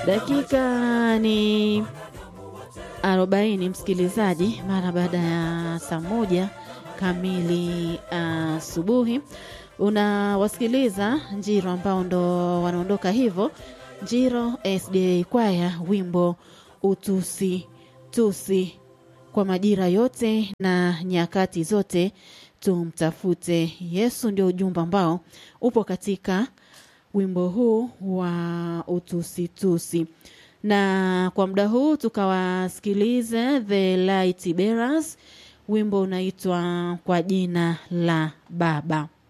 Dakika ni arobaini msikilizaji, mara baada ya saa moja kamili asubuhi uh, unawasikiliza Njiro ambao ndo wanaondoka hivyo. Njiro SDA kwaya, wimbo utusi tusi, kwa majira yote na nyakati zote tumtafute Yesu, ndio ujumbe ambao upo katika wimbo huu wa utusitusi na kwa muda huu tukawasikilize The Light Bearers, wimbo unaitwa kwa jina la Baba.